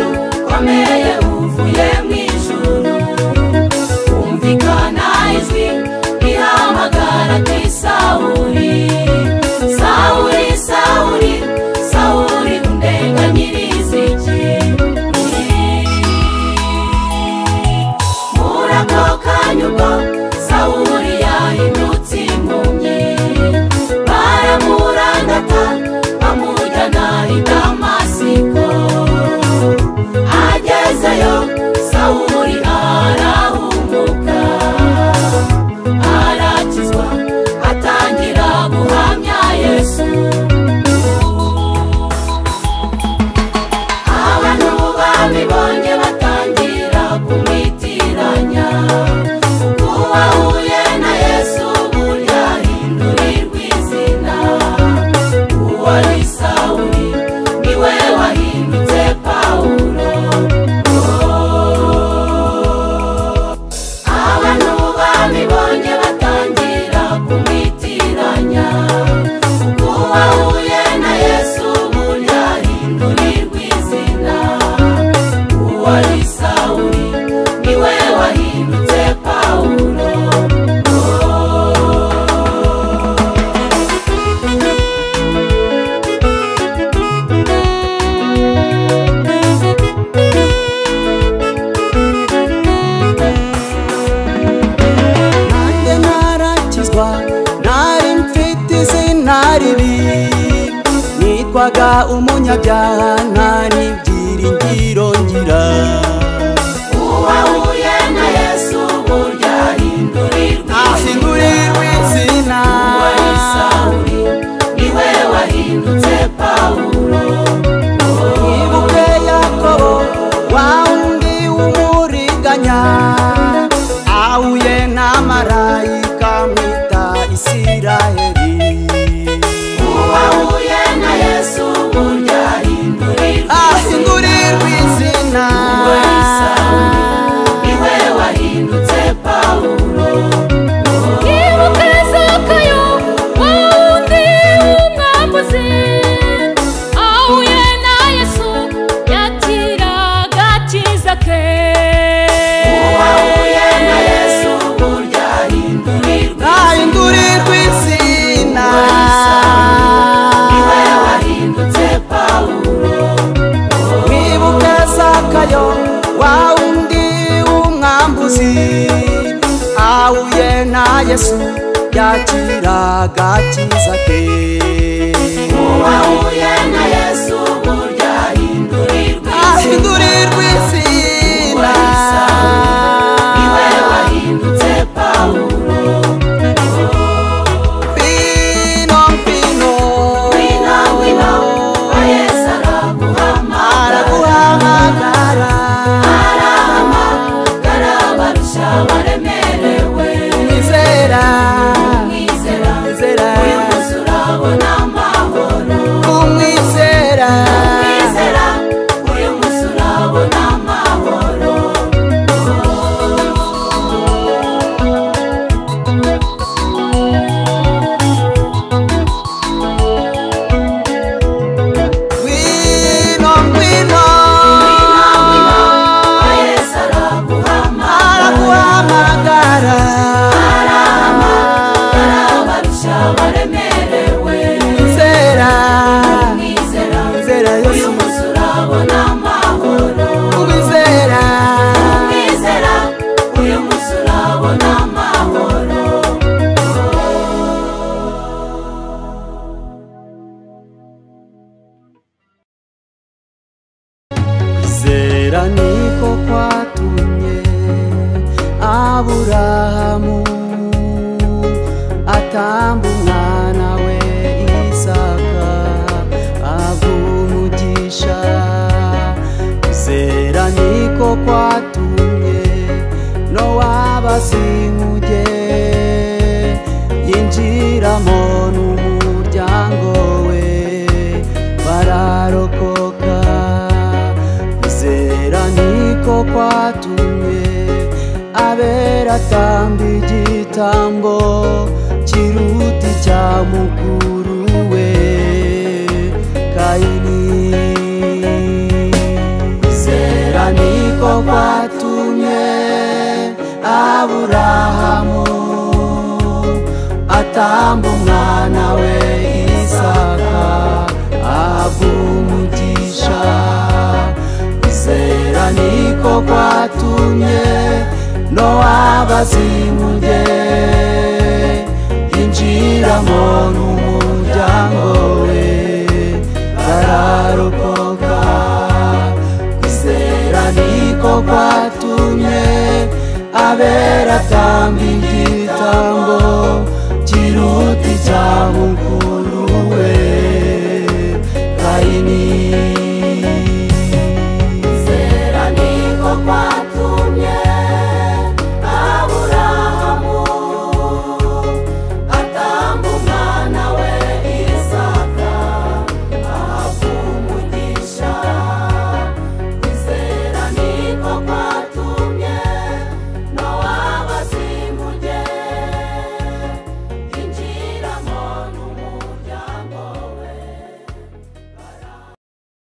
ukame uvuye mu ijuru humvikana ijwi rihamagara ati sawuri sawuri sawuri sawuri undenganyiriza iki muri ako kanya ubwo sawuri yahindutse impumyi baramurangata bamujyana i damasiko agezeyo sawuri arahumuka arakizwa atangira guhamya yesu abantu babibonye batangira kumwitiranya kuko uwahuye na yesu burya ahindurirwa izina uwari sawuri niwe wahindutse pawulo abantu babibonye batangira kumwitiranya kuko uwahuye na yesu burya ahindurirwa izina uwari sawuri niwe wahindutse pawulo nanjye narakizwa nari mfite izina ribi nitwaga umunyabyaha nkari byiringiro ngira uwahuye na yesu burya ahindurirwa izina ahindurirwa izina wari sawuri niwe wahindutse pawulo ibuke yakobo wa wundi w'umuriganya ahuye na marayika mwita isiraheli uwahuye na yesu burya ahindurirwa izina ahindurirwa izina wari sawuri niwe wahindutse pawulo yibuka zakayo wawundi w'umwambuzi ahuye na yesu yakiraga akiza ke uwahuye na yesu burya ahindurirwa niwe wahindutse ahindurirwa izina pawulo wibuke zakayo wa wundi w'umwambuzi ahuye na yesu yakiraga akiza ke uwahuye na yesu burya ahindurirwa izina ahindurirwa izina niwe wahindutse pawulo Pino, pino, wina wina wa yesu araguhamagara araguhamagara arahamagara barusha baremerewe Nizera, mwizera Nizera. uyu munsi urabona amahoro kumwizera mwizera uyu munsi urabona amahoro Ngwino, ngwino, wa yesu araguhamagara araguhamagara arabarusha baremerewe Nizera, mwizera Nizera uyu Yesu munsi urabona amahoro kumwizera mwizera uyu munsi urabona amahoro Kwizera niko kwatumye Aburahamu atamba umwana we Isaka aguha umugisha Kwizera niko kwatumye Nowa bazinkuye yinjiramo n'umuryango we bararokoka kwizera niko kwatumye abera atamba igitambo kiruta icya mukuru we kayini kwizera atamba umwana we isaka ahabwa umugisha kwizera niko kwatumye nowaba azimuye yinjiramo n'umuryango we bararokoka kwizera niko kwatumye abera atamba ingingo